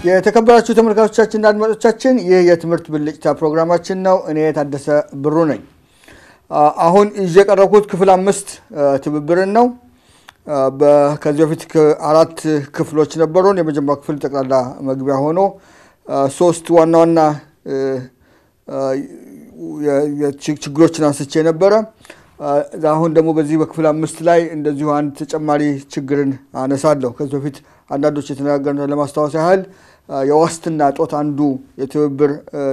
የተከበራችሁ ተመልካቾቻችንና አድማጮቻችን ይህ የትምህርት ብልጭታ ፕሮግራማችን ነው። እኔ የታደሰ ብሩ ነኝ። አሁን ይዤ የቀረብኩት ክፍል አምስት ትብብርን ነው። ከዚህ በፊት አራት ክፍሎች ነበሩን። የመጀመሪያው ክፍል ጠቅላላ መግቢያ ሆኖ ሶስት ዋና ዋና ችግሮችን አንስቼ ነበረ። አሁን ደግሞ በዚህ በክፍል አምስት ላይ እንደዚሁ አንድ ተጨማሪ ችግርን አነሳለሁ። ከዚህ በፊት አንዳንዶች የተነጋገርነው ለማስታወስ ያህል የዋስትና እጦት አንዱ የትብብር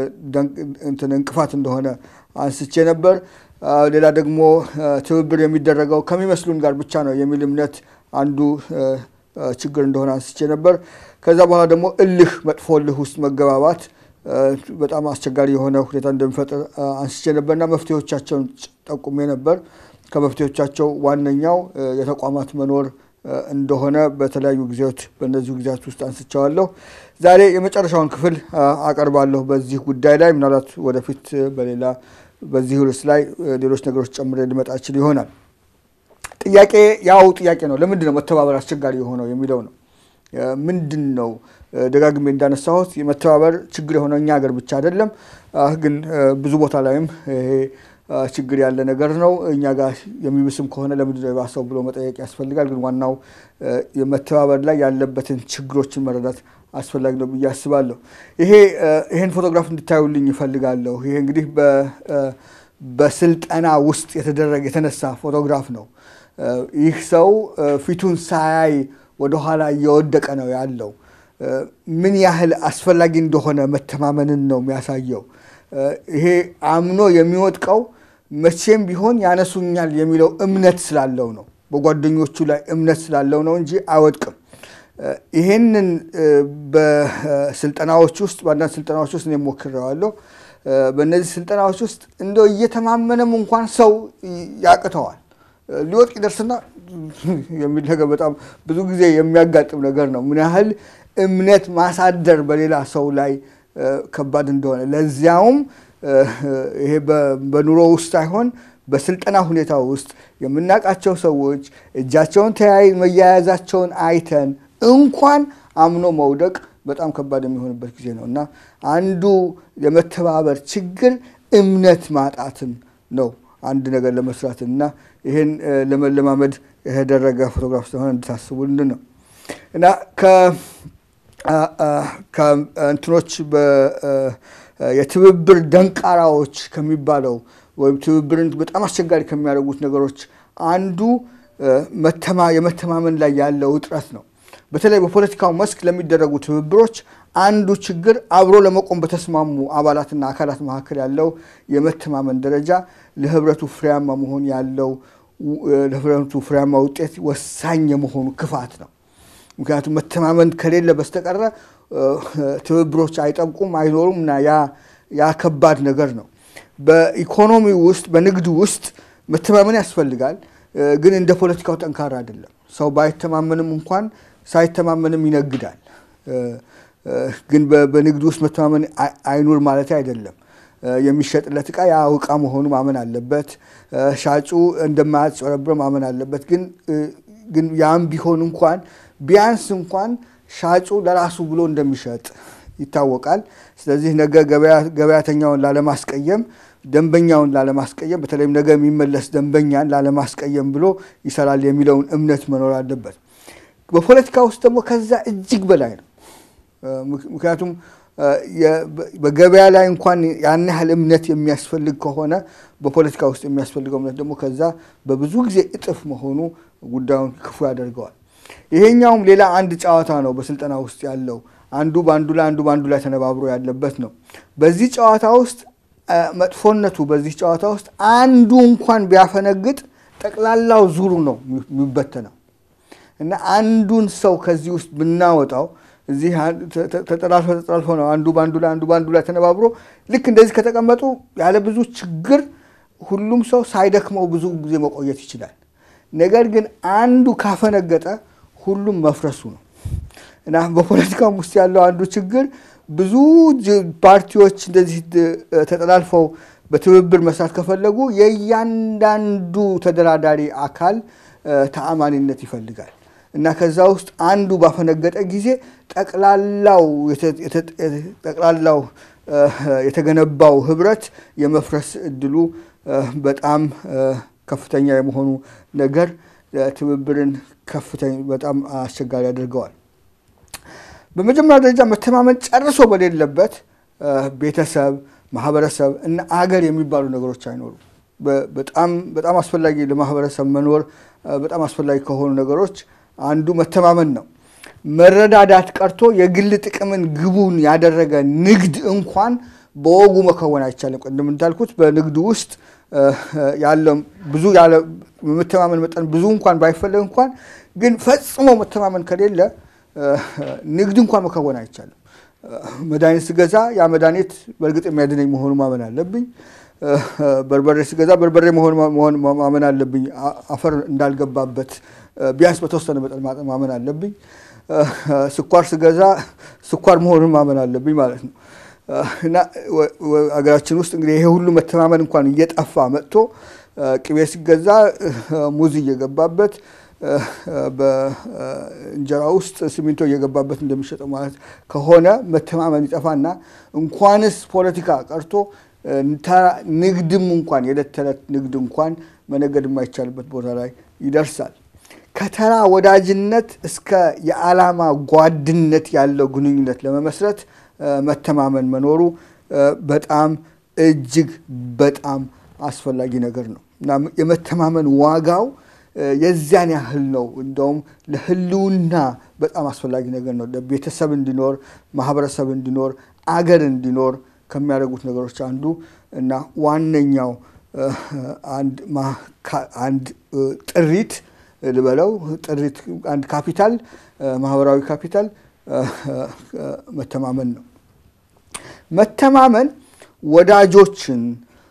እንቅፋት እንደሆነ አንስቼ ነበር። ሌላ ደግሞ ትብብር የሚደረገው ከሚመስሉን ጋር ብቻ ነው የሚል እምነት አንዱ ችግር እንደሆነ አንስቼ ነበር። ከዛ በኋላ ደግሞ እልህ፣ መጥፎ እልህ ውስጥ መገባባት በጣም አስቸጋሪ የሆነ ሁኔታ እንደሚፈጥር አንስቼ ነበርና መፍትሄዎቻቸውን ጠቁሜ ነበር። ከመፍትሄዎቻቸው ዋነኛው የተቋማት መኖር እንደሆነ በተለያዩ ጊዜዎች በእነዚሁ ጊዜያት ውስጥ አንስቸዋለሁ። ዛሬ የመጨረሻውን ክፍል አቀርባለሁ በዚህ ጉዳይ ላይ ምናልባት ወደፊት በሌላ በዚህ ርዕስ ላይ ሌሎች ነገሮች ጨምሬ ሊመጣ ይችል ይሆናል። ጥያቄ ያው ጥያቄ ነው። ለምንድን ነው መተባበር አስቸጋሪ የሆነው የሚለው ነው። ምንድን ነው ደጋግሜ እንዳነሳሁት የመተባበር ችግር የሆነው እኛ ሀገር ብቻ አይደለም፣ ግን ብዙ ቦታ ላይም ይሄ ችግር ያለ ነገር ነው። እኛ ጋር የሚብስም ከሆነ ለምንድን ነው የባሰው ብሎ መጠየቅ ያስፈልጋል። ግን ዋናው የመተባበር ላይ ያለበትን ችግሮችን መረዳት አስፈላጊ ነው ብዬ አስባለሁ። ይሄ ይሄን ፎቶግራፍ እንድታዩልኝ ይፈልጋለሁ። ይሄ እንግዲህ በስልጠና ውስጥ የተደረገ የተነሳ ፎቶግራፍ ነው። ይህ ሰው ፊቱን ሳያይ ወደኋላ እየወደቀ ነው ያለው። ምን ያህል አስፈላጊ እንደሆነ መተማመንን ነው የሚያሳየው። ይሄ አምኖ የሚወድቀው መቼም ቢሆን ያነሱኛል የሚለው እምነት ስላለው ነው። በጓደኞቹ ላይ እምነት ስላለው ነው እንጂ አይወድቅም። ይሄንን በስልጠናዎች ውስጥ በአንዳንድ ስልጠናዎች ውስጥ እኔ ሞክሬዋለሁ። በእነዚህ ስልጠናዎች ውስጥ እንደው እየተማመነም እንኳን ሰው ያቅተዋል። ሊወድቅ ይደርስና የሚል ነገር በጣም ብዙ ጊዜ የሚያጋጥም ነገር ነው። ምን ያህል እምነት ማሳደር በሌላ ሰው ላይ ከባድ እንደሆነ ለዚያውም ይሄ በኑሮ ውስጥ ሳይሆን በስልጠና ሁኔታ ውስጥ የምናውቃቸው ሰዎች እጃቸውን ተያይ መያያዛቸውን አይተን እንኳን አምኖ መውደቅ በጣም ከባድ የሚሆንበት ጊዜ ነው እና አንዱ የመተባበር ችግር እምነት ማጣትን ነው አንድ ነገር ለመስራትን እና ይህን ለመለማመድ የተደረገ ፎቶግራፍ ስለሆነ እንድታስቡልን ነው እና ከእንትኖች የትብብር ደንቃራዎች ከሚባለው ወይም ትብብርን በጣም አስቸጋሪ ከሚያደርጉት ነገሮች አንዱ የመተማመን ላይ ያለው እጥረት ነው። በተለይ በፖለቲካው መስክ ለሚደረጉ ትብብሮች አንዱ ችግር አብሮ ለመቆም በተስማሙ አባላትና አካላት መካከል ያለው የመተማመን ደረጃ ለህብረቱ ፍሬያማ መሆን ያለው ለህብረቱ ፍሬያማ ውጤት ወሳኝ የመሆኑ ክፋት ነው። ምክንያቱም መተማመን ከሌለ በስተቀረ ትብብሮች አይጠብቁም፣ አይኖሩም እና ያ ከባድ ነገር ነው። በኢኮኖሚ ውስጥ በንግድ ውስጥ መተማመን ያስፈልጋል፣ ግን እንደ ፖለቲካው ጠንካራ አይደለም። ሰው ባይተማመንም እንኳን ሳይተማመንም ይነግዳል። ግን በንግድ ውስጥ መተማመን አይኑር ማለት አይደለም። የሚሸጥለት ዕቃ ያ ዕቃ መሆኑ ማመን አለበት። ሻጩ እንደማያጭበረብር ማመን አለበት። ግን ያም ቢሆን እንኳን ቢያንስ እንኳን ሻጩ ለራሱ ብሎ እንደሚሸጥ ይታወቃል። ስለዚህ ነገ ገበያተኛውን ላለማስቀየም፣ ደንበኛውን ላለማስቀየም፣ በተለይም ነገ የሚመለስ ደንበኛን ላለማስቀየም ብሎ ይሰራል የሚለውን እምነት መኖር አለበት። በፖለቲካ ውስጥ ደግሞ ከዛ እጅግ በላይ ነው። ምክንያቱም በገበያ ላይ እንኳን ያን ያህል እምነት የሚያስፈልግ ከሆነ በፖለቲካ ውስጥ የሚያስፈልገው እምነት ደግሞ ከዛ በብዙ ጊዜ እጥፍ መሆኑ ጉዳዩን ክፉ ያደርገዋል። ይሄኛውም ሌላ አንድ ጨዋታ ነው በስልጠና ውስጥ ያለው አንዱ በአንዱ ላይ አንዱ በአንዱ ላይ ተነባብሮ ያለበት ነው። በዚህ ጨዋታ ውስጥ መጥፎነቱ በዚህ ጨዋታ ውስጥ አንዱ እንኳን ቢያፈነግጥ ጠቅላላው ዙሩ ነው የሚበተነው እና አንዱን ሰው ከዚህ ውስጥ ብናወጣው እዚህ ተጠላልፈ ተጠላልፈ ነው አንዱ በአንዱ ላይ አንዱ በአንዱ ላይ ተነባብሮ ልክ እንደዚህ ከተቀመጡ ያለ ብዙ ችግር ሁሉም ሰው ሳይደክመው ብዙ ጊዜ መቆየት ይችላል። ነገር ግን አንዱ ካፈነገጠ ሁሉም መፍረሱ ነው እና በፖለቲካም ውስጥ ያለው አንዱ ችግር ብዙ ፓርቲዎች እንደዚህ ተጠላልፈው በትብብር መስራት ከፈለጉ የእያንዳንዱ ተደራዳሪ አካል ተአማኒነት ይፈልጋል እና ከዛ ውስጥ አንዱ ባፈነገጠ ጊዜ ጠቅላላው ጠቅላላው የተገነባው ህብረት የመፍረስ እድሉ በጣም ከፍተኛ የመሆኑ ነገር ትብብርን ከፍተኛ በጣም አስቸጋሪ ያደርገዋል። በመጀመሪያ ደረጃ መተማመን ጨርሶ በሌለበት ቤተሰብ፣ ማህበረሰብ እና አገር የሚባሉ ነገሮች አይኖሩም። በጣም በጣም አስፈላጊ ለማህበረሰብ መኖር በጣም አስፈላጊ ከሆኑ ነገሮች አንዱ መተማመን ነው። መረዳዳት ቀርቶ የግል ጥቅምን ግቡን ያደረገ ንግድ እንኳን በወጉ መከወን አይቻልም። ቅድም እንዳልኩት በንግዱ ውስጥ ያለው ብዙ ያለ መተማመን መጠን ብዙ እንኳን ባይፈለግ እንኳን ግን ፈጽሞ መተማመን ከሌለ ንግድ እንኳን መከወን አይቻልም። መድኃኒት ስገዛ ያ መድኃኒት በእርግጥ የሚያድነኝ መሆኑ ማመን አለብኝ። በርበሬ ስገዛ በርበሬ መሆን ማመን አለብኝ። አፈር እንዳልገባበት ቢያንስ በተወሰነ መጠን ማመን አለብኝ። ስኳር ስገዛ ስኳር መሆኑን ማመን አለብኝ ማለት ነው። እና አገራችን ውስጥ እንግዲህ ይሄ ሁሉ መተማመን እንኳን እየጠፋ መጥቶ ቅቤ ሲገዛ ሙዝ እየገባበት በእንጀራ ውስጥ ሲሚንቶ እየገባበት እንደሚሸጠው ማለት ከሆነ መተማመን ይጠፋና እንኳንስ ፖለቲካ ቀርቶ ንግድም እንኳን የዕለት ተዕለት ንግድ እንኳን መነገድ የማይቻልበት ቦታ ላይ ይደርሳል። ከተራ ወዳጅነት እስከ የዓላማ ጓድነት ያለው ግንኙነት ለመመስረት መተማመን መኖሩ በጣም እጅግ በጣም አስፈላጊ ነገር ነው እና የመተማመን ዋጋው የዚያን ያህል ነው። እንደውም ለሕልውና በጣም አስፈላጊ ነገር ነው። ቤተሰብ እንዲኖር፣ ማህበረሰብ እንዲኖር፣ አገር እንዲኖር ከሚያደርጉት ነገሮች አንዱ እና ዋነኛው አንድ ጥሪት ልበለው ጥሪት አንድ ካፒታል ማህበራዊ ካፒታል መተማመን ነው። መተማመን ወዳጆችን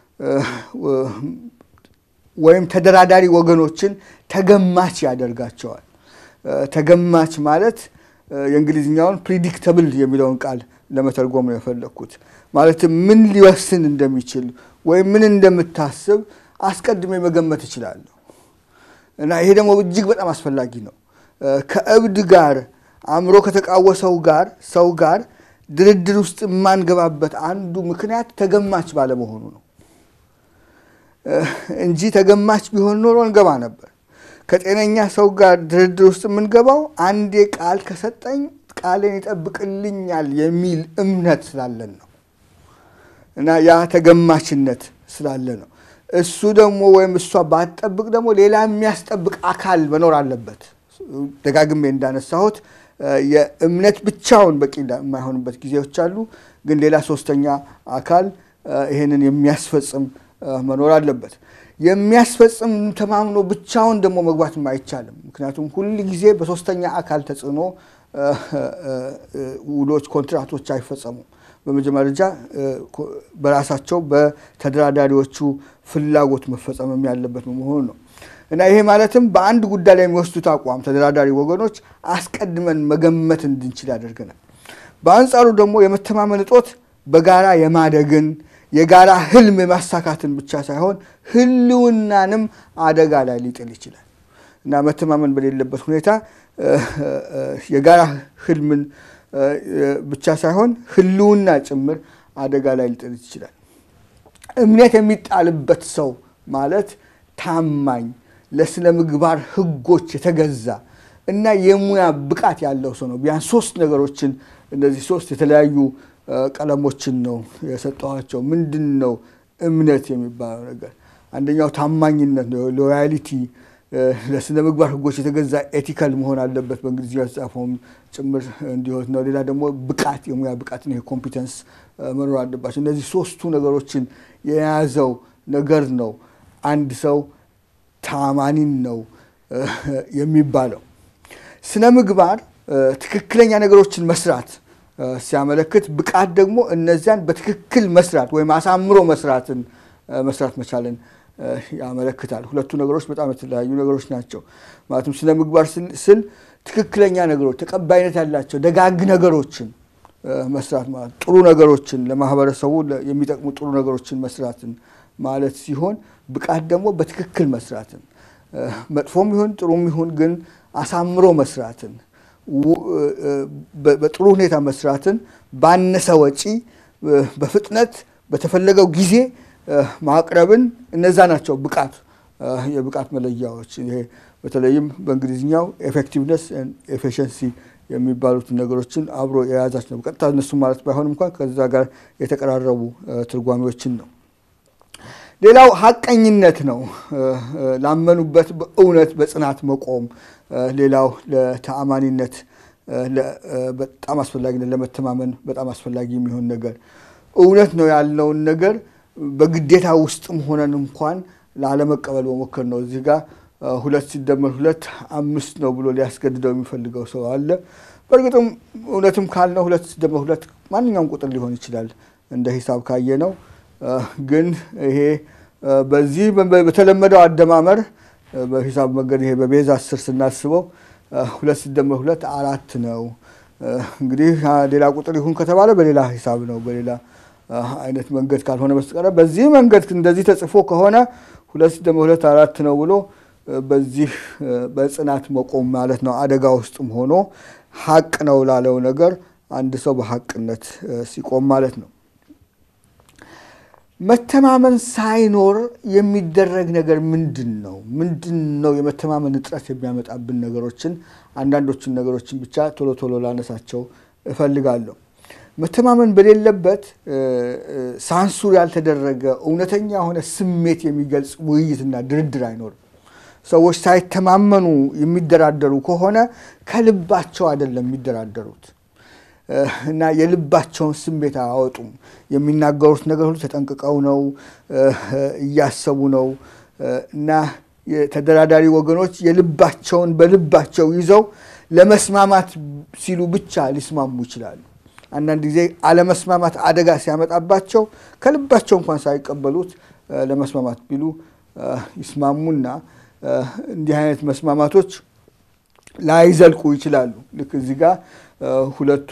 ወይም ተደራዳሪ ወገኖችን ተገማች ያደርጋቸዋል። ተገማች ማለት የእንግሊዝኛውን ፕሪዲክተብል የሚለውን ቃል ለመተርጎም ነው የፈለግኩት። ማለትም ምን ሊወስን እንደሚችል ወይም ምን እንደምታስብ አስቀድሜ መገመት እችላለሁ እና ይሄ ደግሞ እጅግ በጣም አስፈላጊ ነው። ከእብድ ጋር አእምሮ ከተቃወሰው ጋር ሰው ጋር ድርድር ውስጥ የማንገባበት አንዱ ምክንያት ተገማች ባለመሆኑ ነው እንጂ ተገማች ቢሆን ኖሮ እንገባ ነበር። ከጤነኛ ሰው ጋር ድርድር ውስጥ የምንገባው አንዴ ቃል ከሰጠኝ ቃሌን ይጠብቅልኛል የሚል እምነት ስላለን ነው እና ያ ተገማችነት ስላለ ነው። እሱ ደግሞ ወይም እሷ ባትጠብቅ ደግሞ ሌላ የሚያስጠብቅ አካል መኖር አለበት። ደጋግሜ እንዳነሳሁት የእምነት ብቻውን በቂ የማይሆንበት ጊዜዎች አሉ። ግን ሌላ ሶስተኛ አካል ይሄንን የሚያስፈጽም መኖር አለበት። የሚያስፈጽም ተማምኖ ብቻውን ደግሞ መግባትም አይቻልም። ምክንያቱም ሁል ጊዜ በሶስተኛ አካል ተጽዕኖ ውሎች፣ ኮንትራቶች አይፈጸሙም። በመጀመሪያ ደረጃ በራሳቸው በተደራዳሪዎቹ ፍላጎት መፈጸምም ያለበት መሆኑ ነው እና ይሄ ማለትም በአንድ ጉዳይ ላይ የሚወስዱት አቋም ተደራዳሪ ወገኖች አስቀድመን መገመት እንድንችል ያደርገናል። በአንጻሩ ደግሞ የመተማመን እጦት በጋራ የማደግን የጋራ ህልም የማሳካትን ብቻ ሳይሆን ህልውናንም አደጋ ላይ ሊጥል ይችላል እና መተማመን በሌለበት ሁኔታ የጋራ ህልምን ብቻ ሳይሆን ህልውና ጭምር አደጋ ላይ ሊጥል ይችላል። እምነት የሚጣልበት ሰው ማለት ታማኝ፣ ለስነ ምግባር ህጎች የተገዛ እና የሙያ ብቃት ያለው ሰው ነው። ቢያንስ ሶስት ነገሮችን እነዚህ ሶስት የተለያዩ ቀለሞችን ነው የሰጠኋቸው። ምንድን ነው እምነት የሚባለው ነገር? አንደኛው ታማኝነት ነው፣ ሎያሊቲ ለስነ ምግባር ህጎች የተገዛ ኤቲካል መሆን አለበት። በእንግሊዝኛ የተጻፈውም ጭምር እንዲሆን ነው። ሌላ ደግሞ ብቃት፣ የሙያ ብቃት ነው፣ ኮምፒተንስ መኖር አለባቸው። እነዚህ ሶስቱ ነገሮችን የያዘው ነገር ነው አንድ ሰው ታማኒን ነው የሚባለው። ስነ ምግባር ትክክለኛ ነገሮችን መስራት ሲያመለክት፣ ብቃት ደግሞ እነዚያን በትክክል መስራት ወይም አሳምሮ መስራትን መስራት መቻልን ያመለክታል። ሁለቱ ነገሮች በጣም የተለያዩ ነገሮች ናቸው። ማለትም ስነ ምግባር ስል ትክክለኛ ነገሮች፣ ተቀባይነት ያላቸው ደጋግ ነገሮችን መስራት ማለት ጥሩ ነገሮችን ለማህበረሰቡ የሚጠቅሙ ጥሩ ነገሮችን መስራትን ማለት ሲሆን ብቃት ደግሞ በትክክል መስራትን መጥፎም ይሁን ጥሩም ይሁን ግን አሳምሮ መስራትን፣ በጥሩ ሁኔታ መስራትን፣ ባነሰ ወጪ በፍጥነት በተፈለገው ጊዜ ማቅረብን እነዛ ናቸው ብቃት የብቃት መለያዎች። ይሄ በተለይም በእንግሊዝኛው ኤፌክቲቭነስ ኤፊሽንሲ የሚባሉትን ነገሮችን አብሮ የያዛች ነው። በቀጥታ እነሱ ማለት ባይሆንም እንኳን ከዛ ጋር የተቀራረቡ ትርጓሜዎችን ነው። ሌላው ሀቀኝነት ነው። ላመኑበት በእውነት በጽናት መቆም። ሌላው ለተአማኒነት በጣም አስፈላጊነት ለመተማመን በጣም አስፈላጊ የሚሆን ነገር እውነት ነው ያልነውን ነገር በግዴታ ውስጥም ሆነን እንኳን ላለመቀበል መሞከር ነው። እዚህ ጋር ሁለት ሲደመር ሁለት አምስት ነው ብሎ ሊያስገድደው የሚፈልገው ሰው አለ። በእርግጥም እውነትም ካልነው ሁለት ሲደመር ሁለት ማንኛውም ቁጥር ሊሆን ይችላል እንደ ሂሳብ ካየ ነው። ግን ይሄ በዚህ በተለመደው አደማመር በሂሳብ መንገድ ይሄ በቤዛ አስር ስናስበው ሁለት ሲደመር ሁለት አራት ነው። እንግዲህ ሌላ ቁጥር ይሁን ከተባለ በሌላ ሂሳብ ነው በሌላ አይነት መንገድ ካልሆነ በስተቀር በዚህ መንገድ እንደዚህ ተጽፎ ከሆነ ሁለት ሲደመር ሁለት አራት ነው ብሎ በዚህ በጽናት መቆም ማለት ነው። አደጋ ውስጥም ሆኖ ሀቅ ነው ላለው ነገር አንድ ሰው በሀቅነት ሲቆም ማለት ነው። መተማመን ሳይኖር የሚደረግ ነገር ምንድን ነው? ምንድን ነው የመተማመን እጥረት የሚያመጣብን ነገሮችን አንዳንዶችን ነገሮችን ብቻ ቶሎ ቶሎ ላነሳቸው እፈልጋለሁ። መተማመን በሌለበት ሳንሱር ያልተደረገ እውነተኛ የሆነ ስሜት የሚገልጽ ውይይትና ድርድር አይኖርም። ሰዎች ሳይተማመኑ የሚደራደሩ ከሆነ ከልባቸው አይደለም የሚደራደሩት እና የልባቸውን ስሜት አያወጡም። የሚናገሩት ነገር ሁሉ ተጠንቅቀው ነው፣ እያሰቡ ነው እና የተደራዳሪ ወገኖች የልባቸውን በልባቸው ይዘው ለመስማማት ሲሉ ብቻ ሊስማሙ ይችላሉ። አንዳንድ ጊዜ አለመስማማት አደጋ ሲያመጣባቸው ከልባቸው እንኳን ሳይቀበሉት ለመስማማት ቢሉ ይስማሙና እንዲህ አይነት መስማማቶች ላይዘልቁ ይችላሉ። ልክ እዚህ ጋር ሁለቱ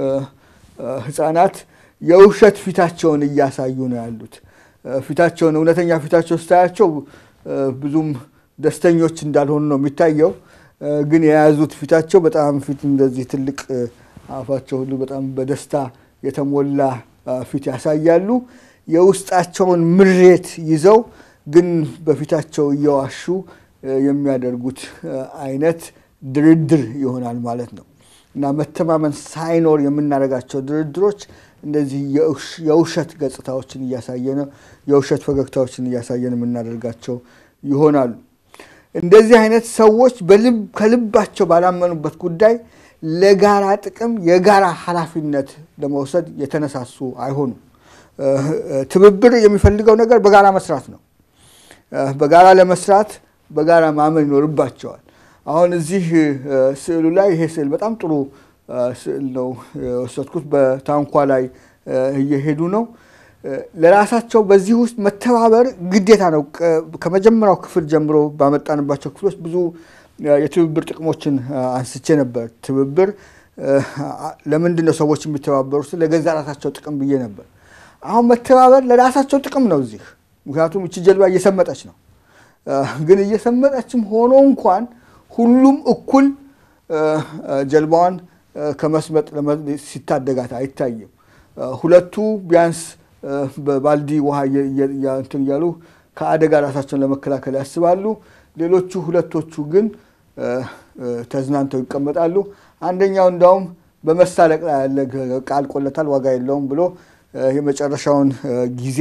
ሕፃናት የውሸት ፊታቸውን እያሳዩ ነው ያሉት። ፊታቸውን እውነተኛ ፊታቸው ስታያቸው ብዙም ደስተኞች እንዳልሆኑ ነው የሚታየው። ግን የያዙት ፊታቸው በጣም ፊት እንደዚህ ትልቅ አፋቸው ሁሉ በጣም በደስታ የተሞላ ፊት ያሳያሉ። የውስጣቸውን ምሬት ይዘው ግን በፊታቸው እየዋሹ የሚያደርጉት አይነት ድርድር ይሆናል ማለት ነው እና መተማመን ሳይኖር የምናደርጋቸው ድርድሮች እንደዚህ የውሸት ገጽታዎችን እያሳየን የውሸት ፈገግታዎችን እያሳየን የምናደርጋቸው ይሆናሉ። እንደዚህ አይነት ሰዎች ከልባቸው ባላመኑበት ጉዳይ ለጋራ ጥቅም የጋራ ኃላፊነት ለመውሰድ የተነሳሱ አይሆኑም። ትብብር የሚፈልገው ነገር በጋራ መስራት ነው። በጋራ ለመስራት በጋራ ማመን ይኖርባቸዋል። አሁን እዚህ ስዕሉ ላይ ይሄ ስዕል በጣም ጥሩ ስዕል ነው የወሰድኩት። በታንኳ ላይ እየሄዱ ነው። ለራሳቸው በዚህ ውስጥ መተባበር ግዴታ ነው። ከመጀመሪያው ክፍል ጀምሮ ባመጣንባቸው ክፍሎች ብዙ የትብብር ጥቅሞችን አንስቼ ነበር። ትብብር ለምንድን ነው ሰዎች የሚተባበሩት? ለገዛ ራሳቸው ጥቅም ብዬ ነበር። አሁን መተባበር ለራሳቸው ጥቅም ነው እዚህ። ምክንያቱም እቺ ጀልባ እየሰመጠች ነው። ግን እየሰመጠችም ሆኖ እንኳን ሁሉም እኩል ጀልባዋን ከመስመጥ ሲታደጋት አይታይም። ሁለቱ ቢያንስ በባልዲ ውሃ እንትን እያሉ ከአደጋ ራሳቸውን ለመከላከል ያስባሉ። ሌሎቹ ሁለቶቹ ግን ተዝናንተው ይቀመጣሉ። አንደኛው እንዳውም በመሳለቅ ላይ ያለ ቃል ቆለታል ዋጋ የለውም ብሎ የመጨረሻውን ጊዜ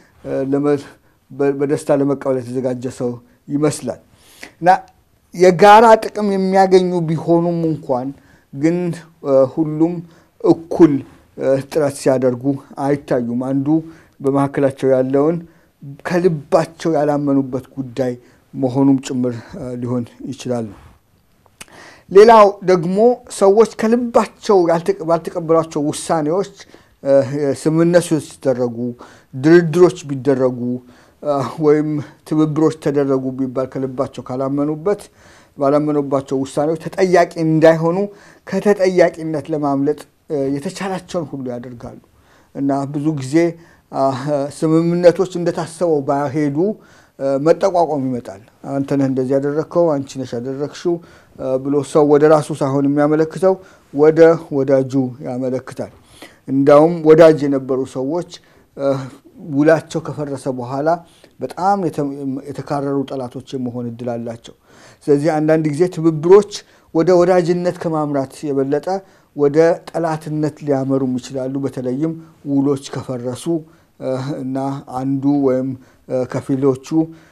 በደስታ ለመቀበል የተዘጋጀ ሰው ይመስላል እና የጋራ ጥቅም የሚያገኙ ቢሆኑም እንኳን ግን ሁሉም እኩል ጥረት ሲያደርጉ አይታዩም። አንዱ በመካከላቸው ያለውን ከልባቸው ያላመኑበት ጉዳይ መሆኑም ጭምር ሊሆን ይችላል። ሌላው ደግሞ ሰዎች ከልባቸው ባልተቀበሏቸው ውሳኔዎች ስምምነቶች ሲደረጉ፣ ድርድሮች ቢደረጉ ወይም ትብብሮች ተደረጉ ቢባል ከልባቸው ካላመኑበት ባላመኑባቸው ውሳኔዎች ተጠያቂ እንዳይሆኑ ከተጠያቂነት ለማምለጥ የተቻላቸውን ሁሉ ያደርጋሉ እና ብዙ ጊዜ ስምምነቶች እንደታሰበው ባሄዱ መጠቋቋም ይመጣል። አንተ ነህ እንደዚህ ያደረግከው፣ አንቺ ነሽ ያደረግሽው፣ ብሎ ሰው ወደ ራሱ ሳይሆን የሚያመለክተው ወደ ወዳጁ ያመለክታል። እንዳውም ወዳጅ የነበሩ ሰዎች ውላቸው ከፈረሰ በኋላ በጣም የተካረሩ ጠላቶች የመሆን እድል አላቸው። ስለዚህ አንዳንድ ጊዜ ትብብሮች ወደ ወዳጅነት ከማምራት የበለጠ ወደ ጠላትነት ሊያመሩም ይችላሉ። በተለይም ውሎች ከፈረሱ እና አንዱ ወይም ከፊሎቹ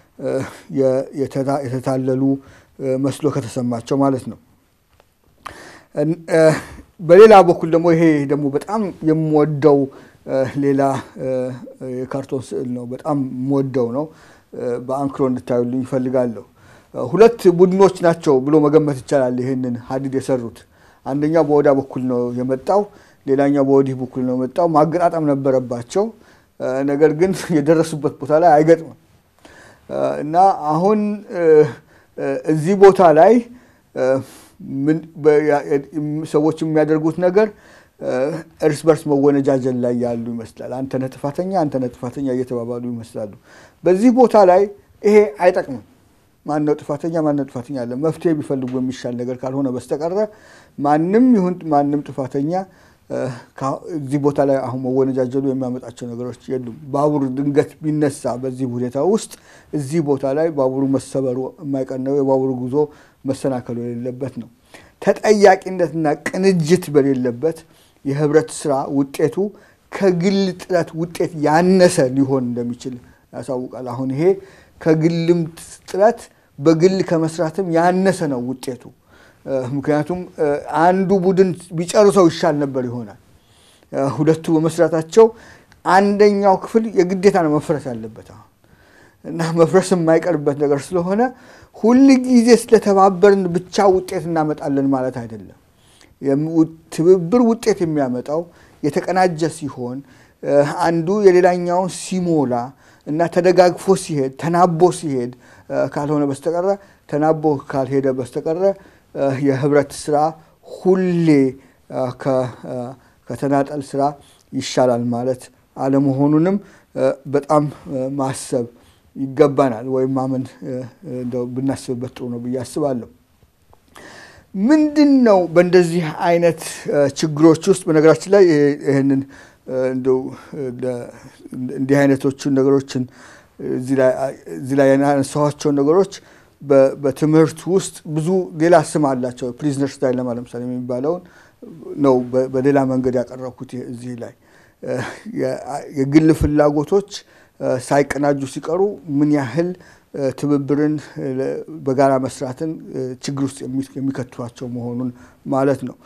የተታለሉ መስሎ ከተሰማቸው ማለት ነው። በሌላ በኩል ደግሞ ይሄ ደግሞ በጣም የምወደው ሌላ የካርቶን ስዕል ነው። በጣም የምወደው ነው። በአንክሮ እንድታዩልኝ ይፈልጋለሁ። ሁለት ቡድኖች ናቸው ብሎ መገመት ይቻላል። ይህንን ሀዲድ የሰሩት አንደኛው በወዳ በኩል ነው የመጣው፣ ሌላኛው በወዲህ በኩል ነው የመጣው። ማገጣጠም ነበረባቸው። ነገር ግን የደረሱበት ቦታ ላይ አይገጥምም እና አሁን እዚህ ቦታ ላይ ሰዎች የሚያደርጉት ነገር እርስ በርስ መወነጃጀል ላይ ያሉ ይመስላል። አንተ ነህ ጥፋተኛ፣ አንተ ነህ ጥፋተኛ እየተባባሉ ይመስላሉ። በዚህ ቦታ ላይ ይሄ አይጠቅምም። ማነው ጥፋተኛ ማነው ጥፋተኛ አለ መፍትሄ ቢፈልጉ የሚሻል ነገር ካልሆነ በስተቀረ ማንም ይሁን ማንም ጥፋተኛ እዚህ ቦታ ላይ አሁን መወነጃጀሉ የሚያመጣቸው ነገሮች የሉም። ባቡር ድንገት ቢነሳ በዚህ ሁኔታ ውስጥ እዚህ ቦታ ላይ ባቡሩ መሰበሩ የማይቀር ነው። የባቡሩ ጉዞ መሰናከሉ የሌለበት ነው። ተጠያቂነትና ቅንጅት በሌለበት የህብረት ስራ ውጤቱ ከግል ጥረት ውጤት ያነሰ ሊሆን እንደሚችል ያሳውቃል። አሁን ይሄ ከግልም ጥረት በግል ከመስራትም ያነሰ ነው ውጤቱ። ምክንያቱም አንዱ ቡድን ቢጨርሰው ይሻል ነበር ይሆናል። ሁለቱ በመስራታቸው አንደኛው ክፍል የግዴታ ነው መፍረስ ያለበት አሁን እና መፍረስ የማይቀርበት ነገር ስለሆነ ሁል ጊዜ ስለተባበርን ብቻ ውጤት እናመጣለን ማለት አይደለም። ትብብር ውጤት የሚያመጣው የተቀናጀ ሲሆን አንዱ የሌላኛውን ሲሞላ እና ተደጋግፎ ሲሄድ ተናቦ ሲሄድ ካልሆነ በስተቀረ ተናቦ ካልሄደ በስተቀረ የህብረት ስራ ሁሌ ከተናጠል ስራ ይሻላል ማለት አለመሆኑንም በጣም ማሰብ ይገባናል፣ ወይም ማመን እንደው ብናስብበት ጥሩ ነው ብዬ አስባለሁ። ምንድን ነው በእንደዚህ አይነት ችግሮች ውስጥ በነገራችን ላይ ይህንን እንደው እንዲህ አይነቶቹን ነገሮችን እዚህ ላይ ያነሳኋቸውን ነገሮች በትምህርት ውስጥ ብዙ ሌላ ስም አላቸው። ፕሪዝነርስ ዳይለማ ለምሳሌ የሚባለውን ነው በሌላ መንገድ ያቀረብኩት እዚህ ላይ የግል ፍላጎቶች ሳይቀናጁ ሲቀሩ ምን ያህል ትብብርን በጋራ መስራትን ችግር ውስጥ የሚከቷቸው መሆኑን ማለት ነው።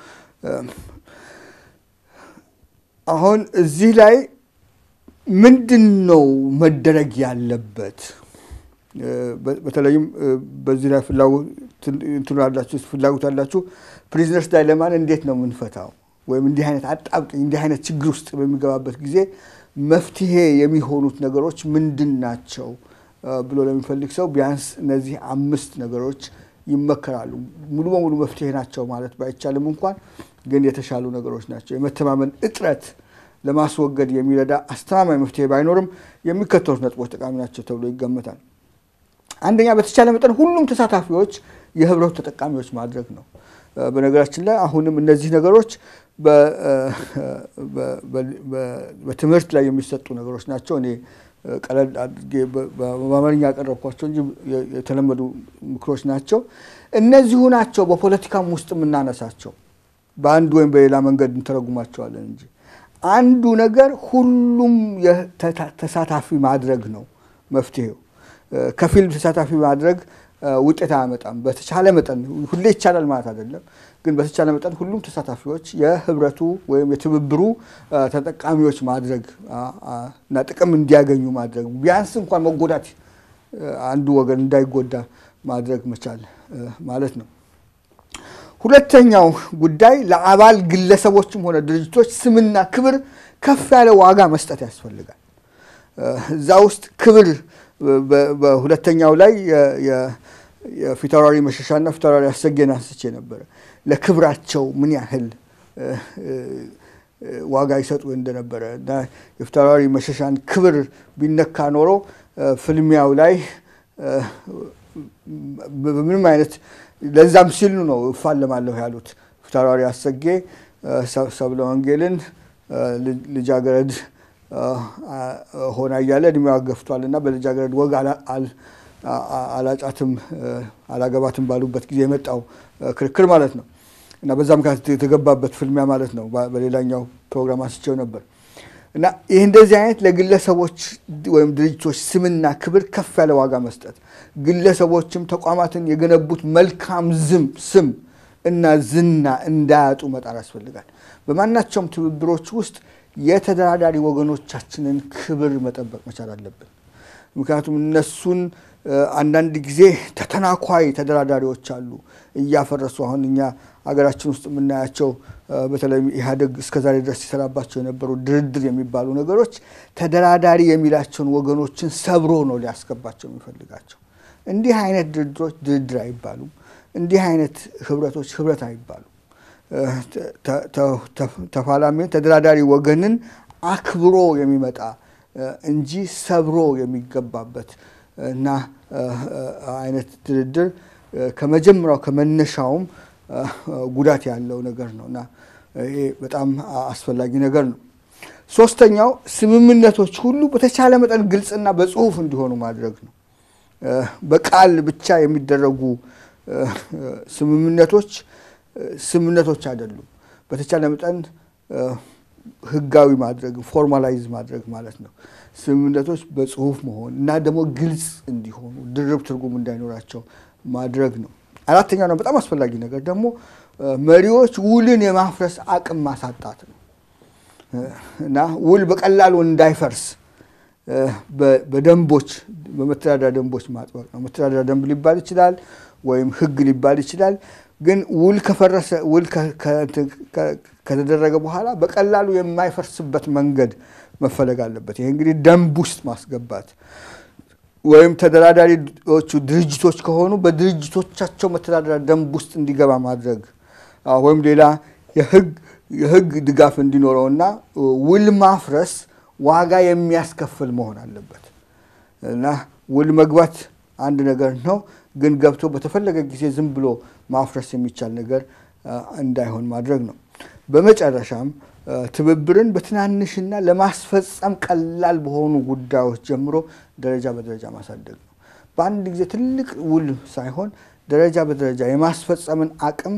አሁን እዚህ ላይ ምንድን ነው መደረግ ያለበት? በተለይም በዚህ ላይ ፍላጎት ያላችሁ ፕሪዝነርስ ዳይለማን እንዴት ነው የምንፈታው? ወይም እንዲህ አይነት አጣብቂኝ እንዲህ አይነት ችግር ውስጥ በሚገባበት ጊዜ መፍትሄ የሚሆኑት ነገሮች ምንድን ናቸው ብሎ ለሚፈልግ ሰው ቢያንስ እነዚህ አምስት ነገሮች ይመከራሉ። ሙሉ በሙሉ መፍትሄ ናቸው ማለት ባይቻልም እንኳን ግን የተሻሉ ነገሮች ናቸው። የመተማመን እጥረት ለማስወገድ የሚረዳ አስተማማኝ መፍትሄ ባይኖርም የሚከተሉት ነጥቦች ጠቃሚ ናቸው ተብሎ ይገመታል። አንደኛ፣ በተቻለ መጠን ሁሉም ተሳታፊዎች የህብረቱ ተጠቃሚዎች ማድረግ ነው። በነገራችን ላይ አሁንም እነዚህ ነገሮች በትምህርት ላይ የሚሰጡ ነገሮች ናቸው። እኔ ቀለል አድርጌ በአማርኛ ያቀረብኳቸው እንጂ የተለመዱ ምክሮች ናቸው። እነዚሁ ናቸው በፖለቲካም ውስጥ የምናነሳቸው። በአንድ ወይም በሌላ መንገድ እንተረጉማቸዋለን እንጂ አንዱ ነገር ሁሉም ተሳታፊ ማድረግ ነው መፍትሄው። ከፊል ተሳታፊ ማድረግ ውጤት አያመጣም። በተቻለ መጠን ሁሌ ይቻላል ማለት አይደለም፣ ግን በተቻለ መጠን ሁሉም ተሳታፊዎች የህብረቱ ወይም የትብብሩ ተጠቃሚዎች ማድረግ እና ጥቅም እንዲያገኙ ማድረግ ቢያንስ እንኳን መጎዳት አንዱ ወገን እንዳይጎዳ ማድረግ መቻል ማለት ነው። ሁለተኛው ጉዳይ ለአባል ግለሰቦችም ሆነ ድርጅቶች ስምና ክብር ከፍ ያለ ዋጋ መስጠት ያስፈልጋል። እዛ ውስጥ ክብር በሁለተኛው ላይ የፊታውራሪ መሸሻና ፊታውራሪ አሰጌን አንስቼ ነበረ። ለክብራቸው ምን ያህል ዋጋ ይሰጡ እንደነበረ እና የፊታውራሪ መሸሻን ክብር ቢነካ ኖሮ ፍልሚያው ላይ በምንም አይነት ለዛም ሲሉ ነው እፋለማለሁ ያሉት ፊታውራሪ አሰጌ ሰብለ ወንጌልን ልጃገረድ ሆና እያለ እድሜዋ ገፍቷል እና በልጃገረድ ወግ አላጫትም አላገባትም ባሉበት ጊዜ የመጣው ክርክር ማለት ነው እና በዛ ምክንያት የተገባበት ፍልሚያ ማለት ነው። በሌላኛው ፕሮግራም አንስቼው ነበር እና ይህ እንደዚህ አይነት ለግለሰቦች ወይም ድርጅቶች ስምና ክብር ከፍ ያለ ዋጋ መስጠት፣ ግለሰቦችም ተቋማትን የገነቡት መልካም ዝም ስም እና ዝና እንዳያጡ መጣር ያስፈልጋል። በማናቸውም ትብብሮች ውስጥ የተደራዳሪ ወገኖቻችንን ክብር መጠበቅ መቻል አለብን። ምክንያቱም እነሱን አንዳንድ ጊዜ ተተናኳይ ተደራዳሪዎች አሉ እያፈረሱ አሁን እኛ ሀገራችን ውስጥ የምናያቸው በተለይም ኢህአዴግ እስከዛሬ ድረስ ሲሰራባቸው የነበሩ ድርድር የሚባሉ ነገሮች ተደራዳሪ የሚላቸውን ወገኖችን ሰብሮ ነው ሊያስገባቸው የሚፈልጋቸው። እንዲህ አይነት ድርድሮች ድርድር አይባሉም። እንዲህ አይነት ህብረቶች ህብረት አይባሉም። ተፋላሚ ተደራዳሪ ወገንን አክብሮ የሚመጣ እንጂ ሰብሮ የሚገባበት እና አይነት ድርድር ከመጀመሪያው ከመነሻውም ጉዳት ያለው ነገር ነው እና ይሄ በጣም አስፈላጊ ነገር ነው። ሶስተኛው ስምምነቶች ሁሉ በተቻለ መጠን ግልጽና በጽሁፍ እንዲሆኑ ማድረግ ነው። በቃል ብቻ የሚደረጉ ስምምነቶች ስምምነቶች አይደሉም። በተቻለ መጠን ህጋዊ ማድረግ ፎርማላይዝ ማድረግ ማለት ነው። ስምምነቶች በጽሁፍ መሆን እና ደግሞ ግልጽ እንዲሆኑ ድርብ ትርጉም እንዳይኖራቸው ማድረግ ነው። አራተኛው ነው በጣም አስፈላጊ ነገር ደግሞ መሪዎች ውልን የማፍረስ አቅም ማሳጣት ነው እና ውል በቀላሉ እንዳይፈርስ በደንቦች በመተዳደሪያ ደንቦች ማጥበቅ ነው። መተዳደሪያ ደንብ ሊባል ይችላል ወይም ህግ ሊባል ይችላል። ግን ውል ከፈረሰ ውል ከተደረገ በኋላ በቀላሉ የማይፈርስበት መንገድ መፈለግ አለበት። ይሄ እንግዲህ ደንብ ውስጥ ማስገባት ወይም ተደራዳሪዎቹ ድርጅቶች ከሆኑ በድርጅቶቻቸው መተዳደሪያ ደንብ ውስጥ እንዲገባ ማድረግ ወይም ሌላ የህግ ድጋፍ እንዲኖረውና ውል ማፍረስ ዋጋ የሚያስከፍል መሆን አለበት እና ውል መግባት አንድ ነገር ነው፣ ግን ገብቶ በተፈለገ ጊዜ ዝም ብሎ ማፍረስ የሚቻል ነገር እንዳይሆን ማድረግ ነው። በመጨረሻም ትብብርን በትናንሽና ለማስፈጸም ቀላል በሆኑ ጉዳዮች ጀምሮ ደረጃ በደረጃ ማሳደግ ነው። በአንድ ጊዜ ትልቅ ውል ሳይሆን ደረጃ በደረጃ የማስፈጸምን አቅም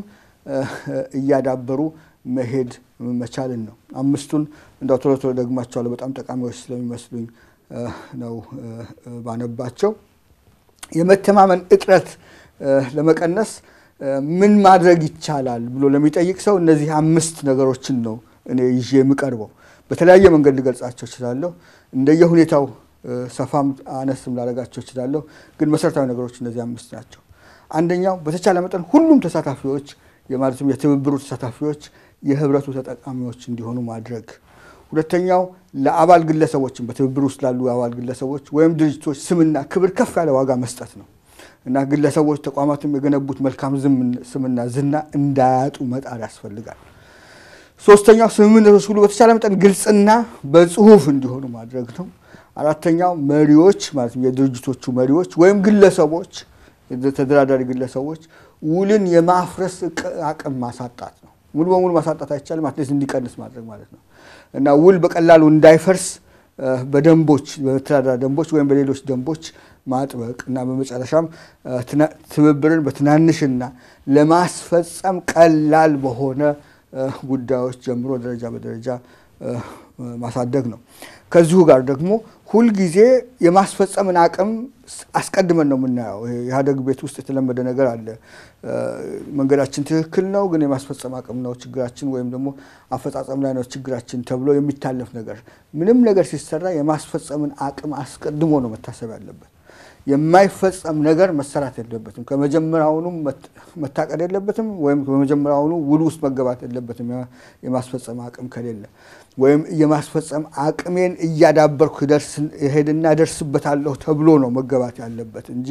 እያዳበሩ መሄድ መቻልን ነው። አምስቱን እንዳው ቶሎ ቶሎ ደግማቸዋለሁ በጣም ጠቃሚዎች ስለሚመስሉኝ ነው ባነባቸው። የመተማመን እጥረት ለመቀነስ ምን ማድረግ ይቻላል ብሎ ለሚጠይቅ ሰው እነዚህ አምስት ነገሮችን ነው እኔ ይዤ የምቀርበው። በተለያየ መንገድ ልገልጻቸው እችላለሁ። እንደየ ሁኔታው ሰፋም አነስም ላደርጋቸው እችላለሁ። ግን መሰረታዊ ነገሮች እነዚህ አምስት ናቸው። አንደኛው በተቻለ መጠን ሁሉም ተሳታፊዎች የማለትም የትብብሩ ተሳታፊዎች የህብረቱ ተጠቃሚዎች እንዲሆኑ ማድረግ። ሁለተኛው ለአባል ግለሰቦችም በትብብር ውስጥ ላሉ አባል ግለሰቦች ወይም ድርጅቶች ስምና ክብር ከፍ ያለ ዋጋ መስጠት ነው እና ግለሰቦች ተቋማትም የገነቡት መልካም ስምና ዝና እንዳያጡ መጣር ያስፈልጋል። ሶስተኛው ስምምነቶች ሁሉ በተቻለ መጠን ግልጽና በጽሁፍ እንዲሆኑ ማድረግ ነው። አራተኛው መሪዎች ማለትም የድርጅቶቹ መሪዎች ወይም ግለሰቦች ተደራዳሪ ግለሰቦች ውልን የማፍረስ አቅም ማሳጣት ነው። ሙሉ በሙሉ ማሳጣት አይቻልም፣ አትሊስት እንዲቀንስ ማድረግ ማለት ነው እና ውል በቀላሉ እንዳይፈርስ በደንቦች በመተዳደሪያ ደንቦች ወይም በሌሎች ደንቦች ማጥበቅ እና በመጨረሻም ትብብርን በትናንሽና ለማስፈጸም ቀላል በሆነ ጉዳዮች ጀምሮ ደረጃ በደረጃ ማሳደግ ነው። ከዚሁ ጋር ደግሞ ሁልጊዜ የማስፈጸምን አቅም አስቀድመን ነው የምናየው። ኢህአዴግ ቤት ውስጥ የተለመደ ነገር አለ። መንገዳችን ትክክል ነው፣ ግን የማስፈጸም አቅም ነው ችግራችን፣ ወይም ደግሞ አፈጻጸም ላይ ነው ችግራችን ተብሎ የሚታለፍ ነገር። ምንም ነገር ሲሰራ የማስፈጸምን አቅም አስቀድሞ ነው መታሰብ ያለበት። የማይፈጸም ነገር መሰራት የለበትም። ከመጀመሪያውኑ መታቀድ የለበትም፣ ወይም ከመጀመሪያውኑ ውል ውስጥ መገባት የለበትም። የማስፈጸም አቅም ከሌለ ወይም የማስፈጸም አቅሜን እያዳበርኩ ሄድና ደርስበታለሁ ተብሎ ነው መገባት ያለበት እንጂ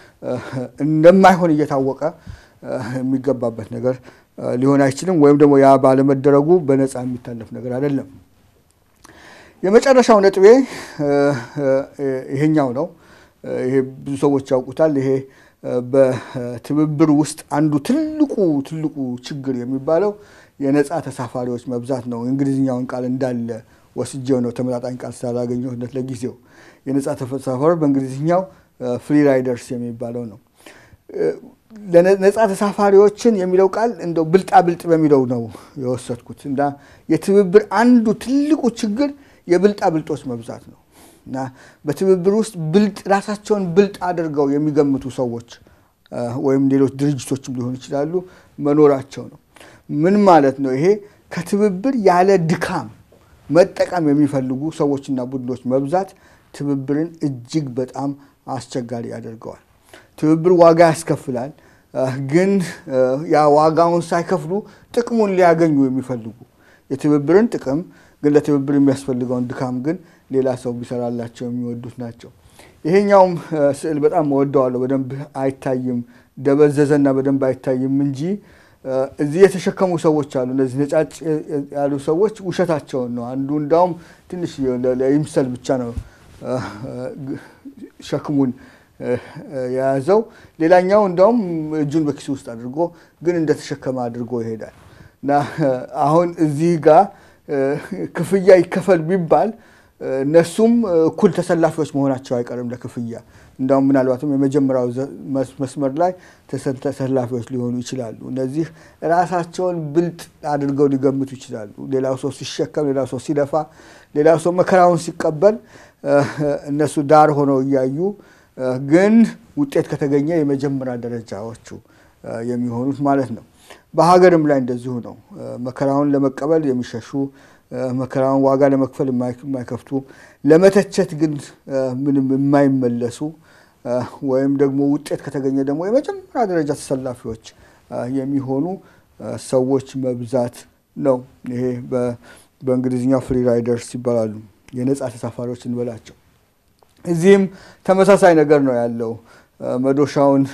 እንደማይሆን እየታወቀ የሚገባበት ነገር ሊሆን አይችልም። ወይም ደግሞ ያ ባለመደረጉ በነፃ የሚታለፍ ነገር አይደለም። የመጨረሻው ነጥቤ ይሄኛው ነው። ይሄ ብዙ ሰዎች ያውቁታል። ይሄ በትብብር ውስጥ አንዱ ትልቁ ትልቁ ችግር የሚባለው የነፃ ተሳፋሪዎች መብዛት ነው። እንግሊዝኛውን ቃል እንዳለ ወስጄው ነው ተመጣጣኝ ቃል ስላላገኘሁለት ለጊዜው። የነፃ ተሳፋሪዎች በእንግሊዝኛው ፍሪ ራይደርስ የሚባለው ነው። ነፃ ተሳፋሪዎችን የሚለው ቃል እንደው ብልጣ ብልጥ በሚለው ነው የወሰድኩት እና የትብብር አንዱ ትልቁ ችግር የብልጣ ብልጦች መብዛት ነው እና በትብብር ውስጥ ብልጥ ራሳቸውን ብልጥ አድርገው የሚገምቱ ሰዎች ወይም ሌሎች ድርጅቶችም ሊሆኑ ይችላሉ መኖራቸው ነው። ምን ማለት ነው ይሄ? ከትብብር ያለ ድካም መጠቀም የሚፈልጉ ሰዎችና ቡድኖች መብዛት ትብብርን እጅግ በጣም አስቸጋሪ ያደርገዋል። ትብብር ዋጋ ያስከፍላል። ግን ያ ዋጋውን ሳይከፍሉ ጥቅሙን ሊያገኙ የሚፈልጉ የትብብርን ጥቅም ግን ለትብብር የሚያስፈልገውን ድካም ግን ሌላ ሰው ቢሰራላቸው የሚወዱት ናቸው። ይሄኛውም ስዕል በጣም እወደዋለሁ። በደንብ አይታይም፣ ደበዘዘና በደንብ አይታይም እንጂ እዚህ የተሸከሙ ሰዎች አሉ። እነዚህ ነጫጭ ያሉ ሰዎች ውሸታቸውን ነው። አንዱ እንዳውም ትንሽ ለይምሰል ብቻ ነው ሸክሙን የያዘው። ሌላኛው እንዳውም እጁን በኪሱ ውስጥ አድርጎ ግን እንደተሸከመ አድርጎ ይሄዳል እና አሁን እዚህ ጋር ክፍያ ይከፈል ቢባል እነሱም እኩል ተሰላፊዎች መሆናቸው አይቀርም ለክፍያ። እንዳውም ምናልባትም የመጀመሪያው መስመር ላይ ተሰላፊዎች ሊሆኑ ይችላሉ። እነዚህ ራሳቸውን ብልጥ አድርገው ሊገምቱ ይችላሉ። ሌላው ሰው ሲሸከም፣ ሌላው ሰው ሲለፋ፣ ሌላው ሰው መከራውን ሲቀበል እነሱ ዳር ሆነው እያዩ ግን ውጤት ከተገኘ የመጀመሪያ ደረጃዎቹ የሚሆኑት ማለት ነው። በሀገርም ላይ እንደዚሁ ነው። መከራውን ለመቀበል የሚሸሹ መከራውን ዋጋ ለመክፈል የማይከፍቱ ለመተቸት ግን ምንም የማይመለሱ ወይም ደግሞ ውጤት ከተገኘ ደግሞ የመጀመሪያ ደረጃ ተሰላፊዎች የሚሆኑ ሰዎች መብዛት ነው። ይሄ በእንግሊዝኛው ፍሪ ራይደርስ ይባላሉ። የነፃ ተሳፋሪዎች እንበላቸው። እዚህም ተመሳሳይ ነገር ነው ያለው። መዶሻውን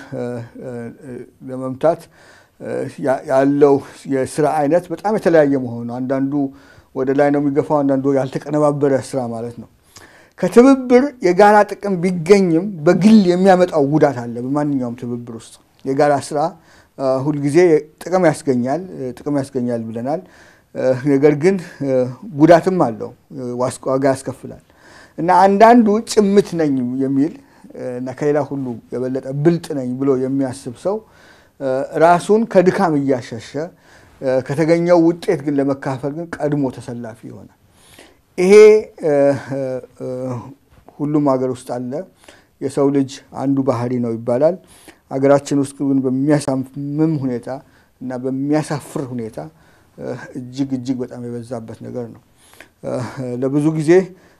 ለመምታት ያለው የስራ አይነት በጣም የተለያየ መሆኑ አንዳንዱ ወደ ላይ ነው የሚገፋው፣ አንዳንዱ ያልተቀነባበረ ስራ ማለት ነው። ከትብብር የጋራ ጥቅም ቢገኝም በግል የሚያመጣው ጉዳት አለ። በማንኛውም ትብብር ውስጥ የጋራ ስራ ሁልጊዜ ጥቅም ያስገኛል ጥቅም ያስገኛል ብለናል። ነገር ግን ጉዳትም አለው፣ ዋጋ ያስከፍላል እና አንዳንዱ ጭምት ነኝ የሚል እና ከሌላ ሁሉ የበለጠ ብልጥ ነኝ ብሎ የሚያስብ ሰው ራሱን ከድካም እያሸሸ ከተገኘው ውጤት ግን ለመካፈል ግን ቀድሞ ተሰላፊ ይሆናል። ይሄ ሁሉም ሀገር ውስጥ አለ። የሰው ልጅ አንዱ ባህሪ ነው ይባላል። ሀገራችን ውስጥ ግን በሚያሳምም ሁኔታ እና በሚያሳፍር ሁኔታ እጅግ እጅግ በጣም የበዛበት ነገር ነው። ለብዙ ጊዜ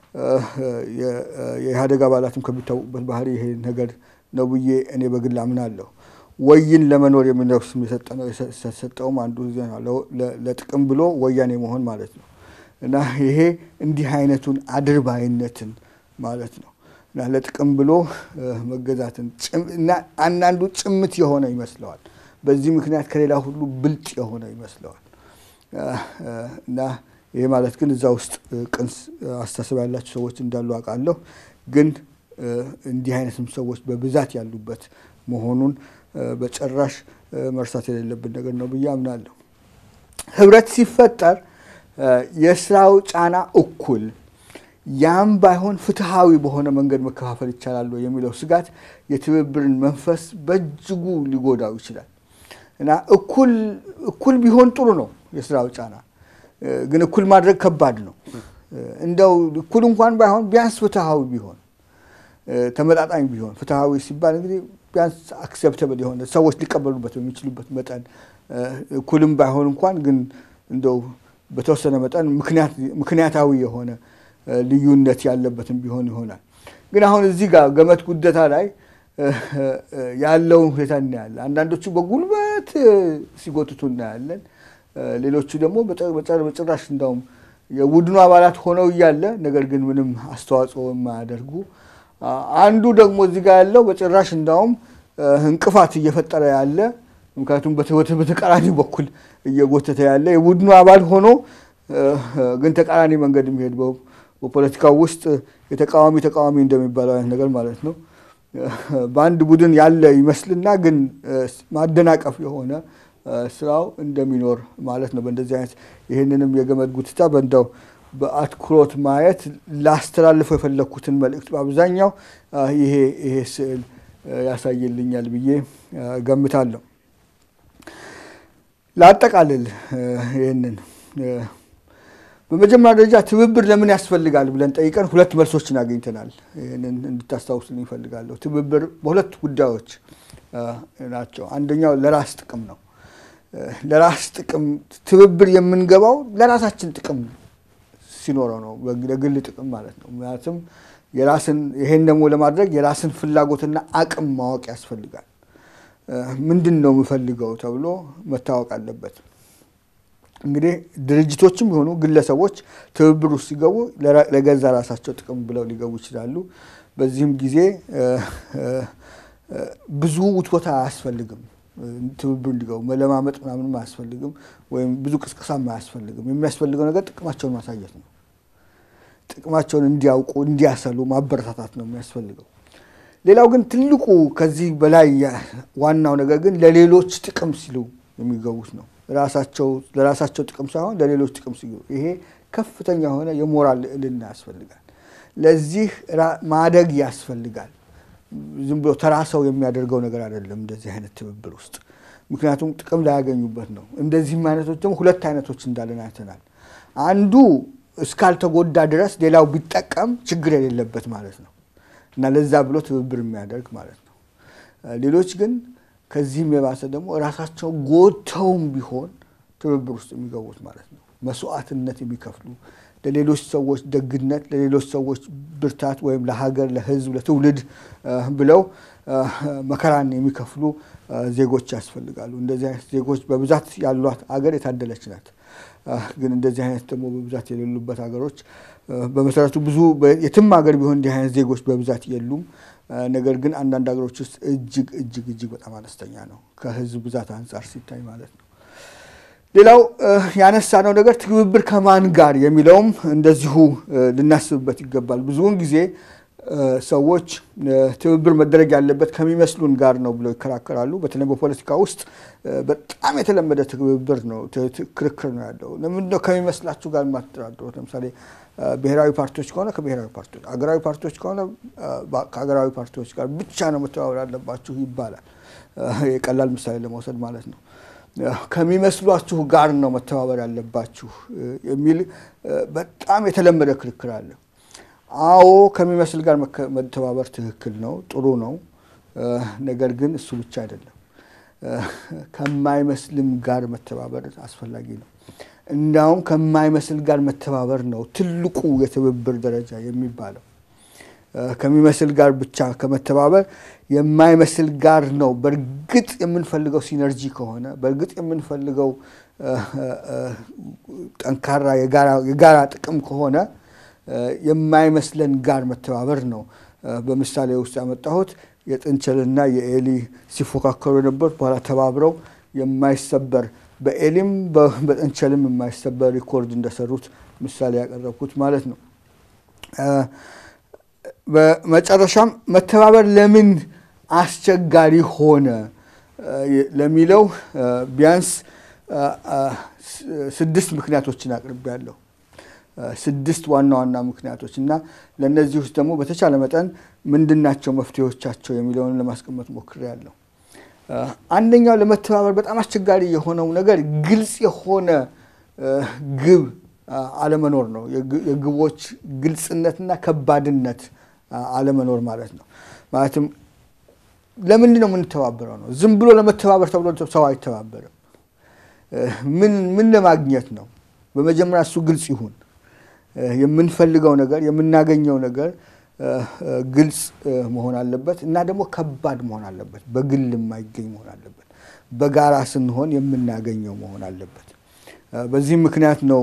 የኢህአዴግ አባላትም ከሚታወቁበት ባህሪ ይሄ ነገር ነው ብዬ እኔ በግል አምናለሁ። ወይን ለመኖር የሚለው ስም የተሰጠውም አንዱ ለጥቅም ብሎ ወያኔ መሆን ማለት ነው እና ይሄ እንዲህ አይነቱን አድርባይነትን ማለት ነው እና ለጥቅም ብሎ መገዛትን እና አንዳንዱ ጭምት የሆነ ይመስለዋል። በዚህ ምክንያት ከሌላ ሁሉ ብልጥ የሆነ ይመስለዋል እና ይሄ ማለት ግን እዛ ውስጥ ቅን አስተሳሰብ ያላቸው ሰዎች እንዳሉ አውቃለሁ። ግን እንዲህ አይነትም ሰዎች በብዛት ያሉበት መሆኑን በጭራሽ መርሳት የሌለብን ነገር ነው ብዬ አምናለሁ። ህብረት ሲፈጠር የስራው ጫና እኩል ያም ባይሆን ፍትሐዊ በሆነ መንገድ መከፋፈል ይቻላል የሚለው ስጋት የትብብርን መንፈስ በእጅጉ ሊጎዳው ይችላል እና እኩል እኩል ቢሆን ጥሩ ነው የስራው ጫና ግን እኩል ማድረግ ከባድ ነው። እንደው እኩል እንኳን ባይሆን ቢያንስ ፍትሐዊ ቢሆን ተመጣጣኝ ቢሆን ፍትሐዊ ሲባል እንግዲህ ቢያንስ አክሴፕተብል የሆነ ሰዎች ሊቀበሉበት በሚችሉበት መጠን እኩልም ባይሆን እንኳን ግን እንደው በተወሰነ መጠን ምክንያታዊ የሆነ ልዩነት ያለበትም ቢሆን ይሆናል። ግን አሁን እዚህ ጋር ገመት ጉደታ ላይ ያለውን ሁኔታ እናያለን። አንዳንዶቹ በጉልበት ሲጎትቱ እናያለን። ሌሎቹ ደግሞ በጭራሽ እንዳውም የቡድኑ አባላት ሆነው እያለ ነገር ግን ምንም አስተዋጽኦ የማያደርጉ አንዱ ደግሞ እዚህ ጋር ያለው በጭራሽ እንዳውም እንቅፋት እየፈጠረ ያለ ምክንያቱም በተቃራኒ በኩል እየጎተተ ያለ የቡድኑ አባል ሆኖ ግን ተቃራኒ መንገድ የሚሄድ በፖለቲካው ውስጥ የተቃዋሚ ተቃዋሚ እንደሚባለው አይነት ነገር ማለት ነው። በአንድ ቡድን ያለ ይመስልና ግን ማደናቀፍ የሆነ ስራው እንደሚኖር ማለት ነው። በእንደዚህ አይነት ይህንንም የገመድ ጉትታ በእንደው በአትኩሮት ማየት ላስተላልፈው የፈለግኩትን መልእክት በአብዛኛው ይሄ ይሄ ስዕል ያሳይልኛል ብዬ ገምታለሁ። ላጠቃልል ይህንን በመጀመሪያ ደረጃ ትብብር ለምን ያስፈልጋል ብለን ጠይቀን ሁለት መልሶችን አግኝተናል። ይህንን እንድታስታውሱልኝ ይፈልጋለሁ። ትብብር በሁለት ጉዳዮች ናቸው። አንደኛው ለራስ ጥቅም ነው። ለራስ ጥቅም ትብብር የምንገባው ለራሳችን ጥቅም ሲኖረው ነው፣ ለግል ጥቅም ማለት ነው። ምክንያቱም የራስን ይሄን ደግሞ ለማድረግ የራስን ፍላጎትና አቅም ማወቅ ያስፈልጋል። ምንድን ነው የምፈልገው ተብሎ መታወቅ አለበት። እንግዲህ ድርጅቶችም የሆኑ ግለሰቦች ትብብር ውስጥ ሲገቡ ለገዛ ራሳቸው ጥቅም ብለው ሊገቡ ይችላሉ። በዚህም ጊዜ ብዙ ውትወታ አያስፈልግም። ትብብር እንዲገቡ መለማመጥ ምናምንም አያስፈልግም፣ ወይም ብዙ ቅስቀሳም አያስፈልግም። የሚያስፈልገው ነገር ጥቅማቸውን ማሳየት ነው። ጥቅማቸውን እንዲያውቁ እንዲያሰሉ ማበረታታት ነው የሚያስፈልገው። ሌላው ግን ትልቁ ከዚህ በላይ ዋናው ነገር ግን ለሌሎች ጥቅም ሲሉ የሚገቡት ነው። ለራሳቸው ጥቅም ሳይሆን ለሌሎች ጥቅም ሲሉ፣ ይሄ ከፍተኛ የሆነ የሞራል ልዕልና ያስፈልጋል። ለዚህ ማደግ ያስፈልጋል። ዝም ብሎ ተራ ሰው የሚያደርገው ነገር አይደለም እንደዚህ አይነት ትብብር ውስጥ ምክንያቱም ጥቅም ላያገኙበት ነው። እንደዚህም አይነቶች ደግሞ ሁለት አይነቶች እንዳለን አይተናል። አንዱ እስካልተጎዳ ድረስ ሌላው ቢጠቀም ችግር የሌለበት ማለት ነው እና ለዛ ብሎ ትብብር የሚያደርግ ማለት ነው። ሌሎች ግን ከዚህም የባሰ ደግሞ ራሳቸው ጎድተውም ቢሆን ትብብር ውስጥ የሚገቡት ማለት ነው። መስዋዕትነት የሚከፍሉ ለሌሎች ሰዎች ደግነት፣ ለሌሎች ሰዎች ብርታት ወይም ለሀገር፣ ለሕዝብ፣ ለትውልድ ብለው መከራን የሚከፍሉ ዜጎች ያስፈልጋሉ። እንደዚህ አይነት ዜጎች በብዛት ያሏት አገር የታደለች ናት። ግን እንደዚህ አይነት ደግሞ በብዛት የሌሉበት ሀገሮች በመሰረቱ ብዙ የትም ሀገር ቢሆን እንዲህ አይነት ዜጎች በብዛት የሉም። ነገር ግን አንዳንድ ሀገሮች ውስጥ እጅግ እጅግ እጅግ በጣም አነስተኛ ነው ከህዝብ ብዛት አንጻር ሲታይ ማለት ነው። ሌላው ያነሳነው ነገር ትብብር ከማን ጋር የሚለውም እንደዚሁ ልናስብበት ይገባል። ብዙውን ጊዜ ሰዎች ትብብር መደረግ ያለበት ከሚመስሉን ጋር ነው ብለው ይከራከራሉ። በተለይ በፖለቲካ ውስጥ በጣም የተለመደ ትብብር ነው፣ ክርክር ነው ያለው። ለምንድነው ከሚመስላችሁ ጋር የማትደራደሩት? ለምሳሌ ብሔራዊ ፓርቲዎች ከሆነ ከብሔራዊ ፓርቲዎች፣ አገራዊ ፓርቲዎች ከሆነ ከአገራዊ ፓርቲዎች ጋር ብቻ ነው መተባበር ያለባችሁ ይባላል። የቀላል ምሳሌ ለመውሰድ ማለት ነው። ከሚመስሏችሁ ጋር ነው መተባበር ያለባችሁ የሚል በጣም የተለመደ ክርክር አለ። አዎ ከሚመስል ጋር መተባበር ትክክል ነው፣ ጥሩ ነው። ነገር ግን እሱ ብቻ አይደለም። ከማይመስልም ጋር መተባበር አስፈላጊ ነው። እንዳውም ከማይመስል ጋር መተባበር ነው ትልቁ የትብብር ደረጃ የሚባለው። ከሚመስል ጋር ብቻ ከመተባበር የማይመስል ጋር ነው በእርግጥ የምንፈልገው ሲነርጂ ከሆነ በእርግጥ የምንፈልገው ጠንካራ የጋራ ጥቅም ከሆነ የማይመስለን ጋር መተባበር ነው። በምሳሌ ውስጥ ያመጣሁት የጥንቸልና የኤሊ ሲፎካከሩ የነበሩት በኋላ ተባብረው የማይሰበር በኤሊም በጥንቸልም የማይሰበር ሪኮርድ እንደሰሩት ምሳሌ ያቀረብኩት ማለት ነው። በመጨረሻም መተባበር ለምን አስቸጋሪ ሆነ ለሚለው ቢያንስ ስድስት ምክንያቶችን አቅርቤያለሁ። ስድስት ዋና ዋና ምክንያቶች እና ለእነዚህ ውስጥ ደግሞ በተቻለ መጠን ምንድናቸው መፍትሄዎቻቸው የሚለውን ለማስቀመጥ ሞክሬያለሁ። አንደኛው ለመተባበር በጣም አስቸጋሪ የሆነው ነገር ግልጽ የሆነ ግብ አለመኖር ነው። የግቦች ግልጽነትና ከባድነት አለመኖር ማለት ነው። ማለትም ለምንድን ነው የምንተባበረው ነው። ዝም ብሎ ለመተባበር ተብሎ ሰው አይተባበርም። ምን ምን ለማግኘት ነው? በመጀመሪያ እሱ ግልጽ ይሁን። የምንፈልገው ነገር የምናገኘው ነገር ግልጽ መሆን አለበት እና ደግሞ ከባድ መሆን አለበት። በግል የማይገኝ መሆን አለበት። በጋራ ስንሆን የምናገኘው መሆን አለበት። በዚህም ምክንያት ነው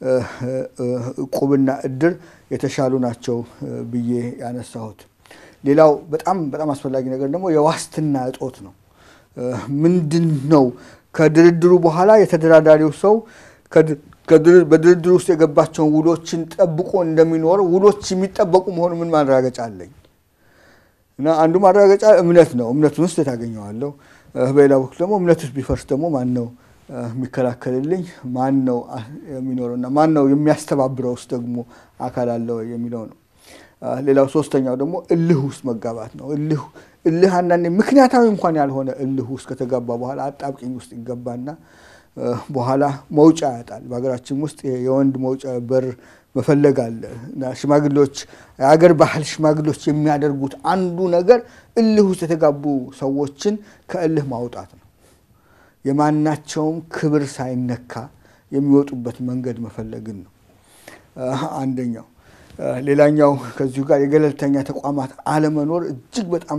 እቁብና እድር የተሻሉ ናቸው ብዬ ያነሳሁት። ሌላው በጣም በጣም አስፈላጊ ነገር ደግሞ የዋስትና እጦት ነው። ምንድን ነው ከድርድሩ በኋላ የተደራዳሪው ሰው በድርድር ውስጥ የገባቸውን ውሎችን ጠብቆ እንደሚኖር ውሎች የሚጠበቁ መሆኑ ምን ማረጋገጫ አለኝ? እና አንዱ ማረጋገጫ እምነት ነው። እምነቱን ውስጥ ታገኘዋለሁ። በሌላ በኩል ደግሞ እምነት ውስጥ ቢፈርስ ደግሞ ማን ነው የሚከላከልልኝ? ማን ነው የሚኖረውና ማን ነው የሚያስተባብረው ውስጥ ደግሞ አካል አለው የሚለው ነው። ሌላው ሶስተኛው ደግሞ እልህ ውስጥ መጋባት ነው። እልህ እልህ አንዳንዴ ምክንያታዊ እንኳን ያልሆነ እልህ ውስጥ ከተጋባ በኋላ አጣብቂኝ ውስጥ ይገባና በኋላ መውጫ ያጣል። በሀገራችን ውስጥ የወንድ መውጫ በር መፈለግ አለ እና ሽማግሌዎች የሀገር ባህል ሽማግሌዎች የሚያደርጉት አንዱ ነገር እልህ ውስጥ የተጋቡ ሰዎችን ከእልህ ማውጣት ነው። የማናቸውም ክብር ሳይነካ የሚወጡበት መንገድ መፈለግን ነው አንደኛው። ሌላኛው ከዚሁ ጋር የገለልተኛ ተቋማት አለመኖር እጅግ በጣም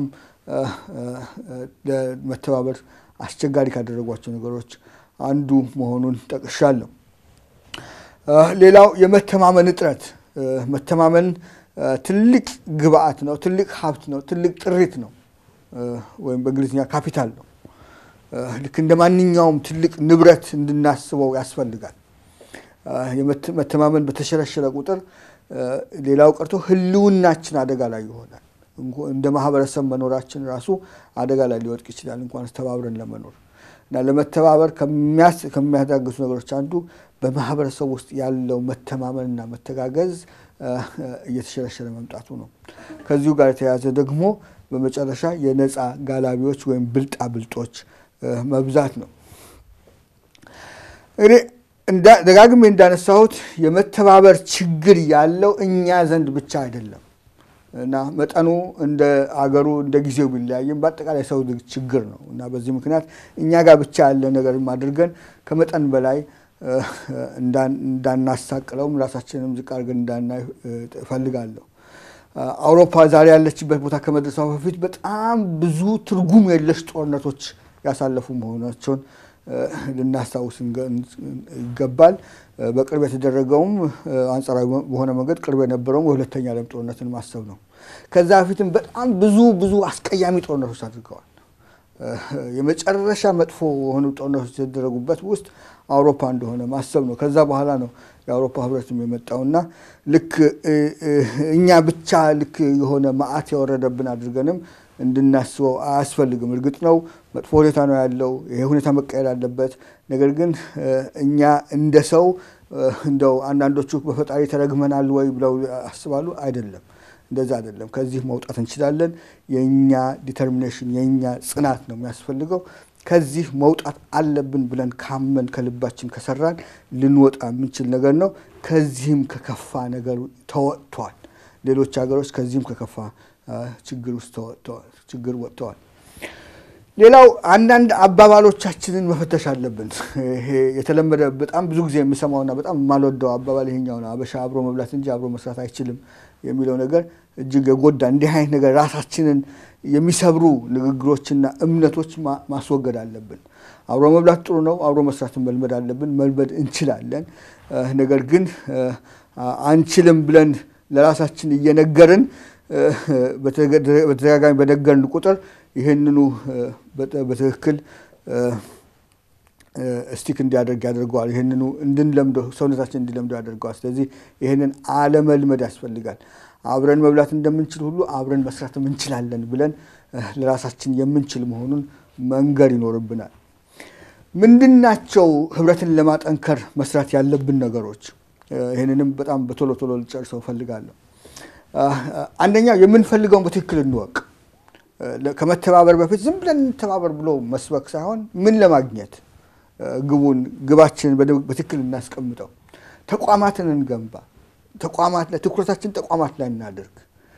ለመተባበር አስቸጋሪ ካደረጓቸው ነገሮች አንዱ መሆኑን ጠቅሻለሁ። ሌላው የመተማመን እጥረት። መተማመን ትልቅ ግብአት ነው፣ ትልቅ ሀብት ነው፣ ትልቅ ጥሪት ነው፣ ወይም በእንግሊዝኛ ካፒታል ነው። ልክ እንደ ማንኛውም ትልቅ ንብረት እንድናስበው ያስፈልጋል። መተማመን በተሸረሸረ ቁጥር ሌላው ቀርቶ ሕልውናችን አደጋ ላይ ይሆናል። እንደ ማህበረሰብ መኖራችን ራሱ አደጋ ላይ ሊወድቅ ይችላል፣ እንኳን ተባብረን ለመኖር እና ለመተባበር ከሚያዳግሱ ነገሮች አንዱ በማህበረሰብ ውስጥ ያለው መተማመንና መተጋገዝ እየተሸረሸረ መምጣቱ ነው። ከዚሁ ጋር የተያያዘ ደግሞ በመጨረሻ የነፃ ጋላቢዎች ወይም ብልጣ ብልጦች መብዛት ነው። እንግዲህ ደጋግሜ እንዳነሳሁት የመተባበር ችግር ያለው እኛ ዘንድ ብቻ አይደለም እና መጠኑ እንደ አገሩ እንደ ጊዜው ቢለያይም በአጠቃላይ ሰው ችግር ነው እና በዚህ ምክንያት እኛ ጋር ብቻ ያለ ነገርም አድርገን ከመጠን በላይ እንዳናሳቅለውም ራሳችንም ዝቅ አድርገን እንዳናይ እፈልጋለሁ። አውሮፓ ዛሬ ያለችበት ቦታ ከመድረሷ በፊት በጣም ብዙ ትርጉም የለሽ ጦርነቶች ያሳለፉ መሆናቸውን ልናስታውስ ይገባል። በቅርብ የተደረገውም አንጻራዊ በሆነ መንገድ ቅርብ የነበረውም የሁለተኛ ዓለም ጦርነትን ማሰብ ነው። ከዛ በፊትም በጣም ብዙ ብዙ አስቀያሚ ጦርነቶች አድርገዋል። የመጨረሻ መጥፎ የሆኑ ጦርነቶች የተደረጉበት ውስጥ አውሮፓ እንደሆነ ማሰብ ነው። ከዛ በኋላ ነው የአውሮፓ ህብረትም የመጣውና ልክ እኛ ብቻ ልክ የሆነ መዓት የወረደብን አድርገንም እንድናስበው አያስፈልግም። እርግጥ ነው መጥፎ ሁኔታ ነው ያለው። ይሄ ሁኔታ መቀየር አለበት። ነገር ግን እኛ እንደ ሰው እንደው አንዳንዶቹ በፈጣሪ ተረግመናል ወይ ብለው ያስባሉ። አይደለም፣ እንደዛ አይደለም። ከዚህ መውጣት እንችላለን። የእኛ ዲተርሚኔሽን የእኛ ጽናት ነው የሚያስፈልገው። ከዚህ መውጣት አለብን ብለን ካመን ከልባችን ከሰራን ልንወጣ የምንችል ነገር ነው። ከዚህም ከከፋ ነገር ተወጥቷል። ሌሎች ሀገሮች ከዚህም ከከፋ ችግር ውስጥ ችግር ወጥተዋል። ሌላው አንዳንድ አባባሎቻችንን መፈተሽ አለብን። ይሄ የተለመደ በጣም ብዙ ጊዜ የምሰማውና በጣም የማልወደው አባባል ይሄኛው ነው። አበሻ አብሮ መብላት እንጂ አብሮ መስራት አይችልም የሚለው ነገር እጅግ የጎዳ እንዲህ አይነት ነገር ራሳችንን የሚሰብሩ ንግግሮችና እምነቶች ማስወገድ አለብን። አብሮ መብላት ጥሩ ነው። አብሮ መስራትን መልመድ አለብን። መልመድ እንችላለን። ነገር ግን አንችልም ብለን ለራሳችን እየነገርን በተደጋጋሚ በነገርን ቁጥር ይህንኑ በትክክል ስቲክ እንዲያደርግ ያደርገዋል። ይህንኑ እንድንለምደው ሰውነታችን እንዲለምደው ያደርገዋል። ስለዚህ ይህንን አለመልመድ ያስፈልጋል። አብረን መብላት እንደምንችል ሁሉ አብረን መስራትም እንችላለን ብለን ለራሳችን የምንችል መሆኑን መንገር ይኖርብናል። ምንድናቸው ህብረትን ለማጠንከር መስራት ያለብን ነገሮች? ይህንንም በጣም በቶሎ ቶሎ ልጨርሰው እፈልጋለሁ። አንደኛው የምንፈልገውን በትክክል እንወቅ። ከመተባበር በፊት ዝም ብለን እንተባበር ብሎ መስበክ ሳይሆን ምን ለማግኘት ግቡን ግባችንን በትክክል እናስቀምጠው። ተቋማትን እንገንባ። ተቋማት ላይ ትኩረታችን ተቋማት ላይ እናደርግ።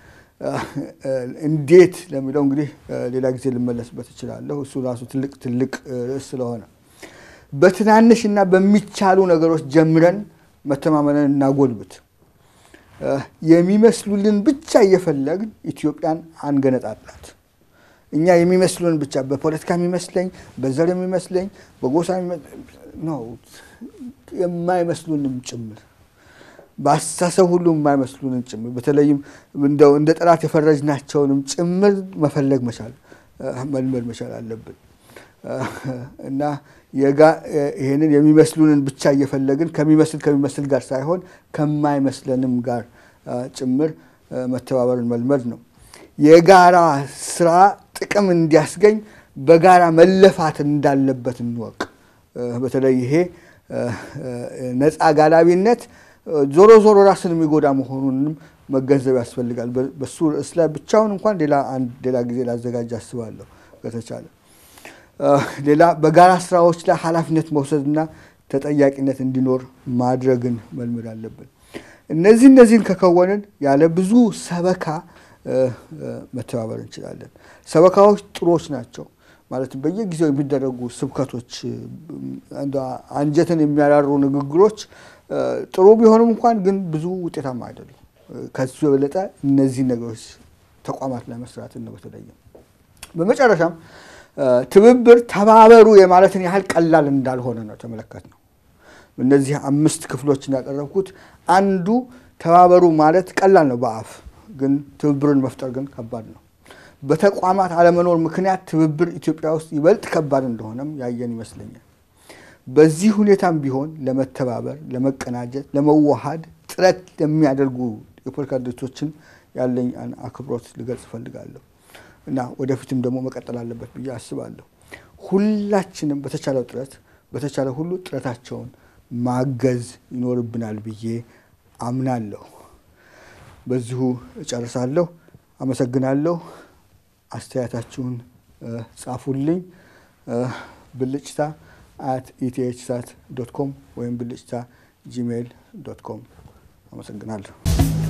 እንዴት ለሚለው እንግዲህ ሌላ ጊዜ ልመለስበት እችላለሁ። እሱ ራሱ ትልቅ ትልቅ ርዕስ ስለሆነ በትናንሽ እና በሚቻሉ ነገሮች ጀምረን መተማመንን እናጎልብት። የሚመስሉልን ብቻ እየፈለግን ኢትዮጵያን አንገነጣጥላት። እኛ የሚመስሉን ብቻ በፖለቲካ የሚመስለኝ፣ በዘር የሚመስለኝ፣ በጎሳ ነው የማይመስሉንም ጭምር በአስተሳሰብ ሁሉ የማይመስሉንም ጭምር በተለይም እንደው እንደ ጠላት የፈረጅናቸውንም ጭምር መፈለግ መቻል መልመድ መቻል አለብን እና ይህንን የሚመስሉንን ብቻ እየፈለግን ከሚመስል ከሚመስል ጋር ሳይሆን ከማይመስለንም ጋር ጭምር መተባበርን መልመድ ነው። የጋራ ስራ ጥቅም እንዲያስገኝ በጋራ መለፋት እንዳለበት እንወቅ። በተለይ ይሄ ነፃ ጋላቢነት ዞሮ ዞሮ ራስን የሚጎዳ መሆኑንም መገንዘብ ያስፈልጋል። በሱ ርዕስ ላይ ብቻውን እንኳን ሌላ አንድ ሌላ ጊዜ ላዘጋጅ አስባለሁ ከተቻለ። ሌላ በጋራ ስራዎች ላይ ኃላፊነት መውሰድና ተጠያቂነት እንዲኖር ማድረግን መልመድ አለብን። እነዚህ እነዚህን ከከወንን ያለ ብዙ ሰበካ መተባበር እንችላለን። ሰበካዎች ጥሩዎች ናቸው። ማለትም በየጊዜው የሚደረጉ ስብከቶች፣ አንጀትን የሚያራሩ ንግግሮች ጥሩ ቢሆንም እንኳን ግን ብዙ ውጤታማ አይደሉም። ከሱ የበለጠ እነዚህ ነገሮች ተቋማት ላይ መስራትን ነው። በተለይም በመጨረሻም ትብብር ተባበሩ የማለትን ያህል ቀላል እንዳልሆነ ነው ተመለከት ነው። እነዚህ አምስት ክፍሎችን ያቀረብኩት አንዱ ተባበሩ ማለት ቀላል ነው በአፍ ግን ትብብርን መፍጠር ግን ከባድ ነው። በተቋማት አለመኖር ምክንያት ትብብር ኢትዮጵያ ውስጥ ይበልጥ ከባድ እንደሆነም ያየን ይመስለኛል። በዚህ ሁኔታም ቢሆን ለመተባበር፣ ለመቀናጀት፣ ለመዋሃድ ጥረት ለሚያደርጉ የፖለቲካ ድርጅቶችን ያለኝ አክብሮት ልገልጽ እፈልጋለሁ እና ወደፊትም ደግሞ መቀጠል አለበት ብዬ አስባለሁ። ሁላችንም በተቻለው ጥረት በተቻለ ሁሉ ጥረታቸውን ማገዝ ይኖርብናል ብዬ አምናለሁ። በዚሁ እጨርሳለሁ። አመሰግናለሁ። አስተያየታችሁን ጻፉልኝ። ብልጭታ አት ኢቲኤች ሳት ዶት ኮም ወይም ብልጭታ ጂሜይል ዶት ኮም። አመሰግናለሁ።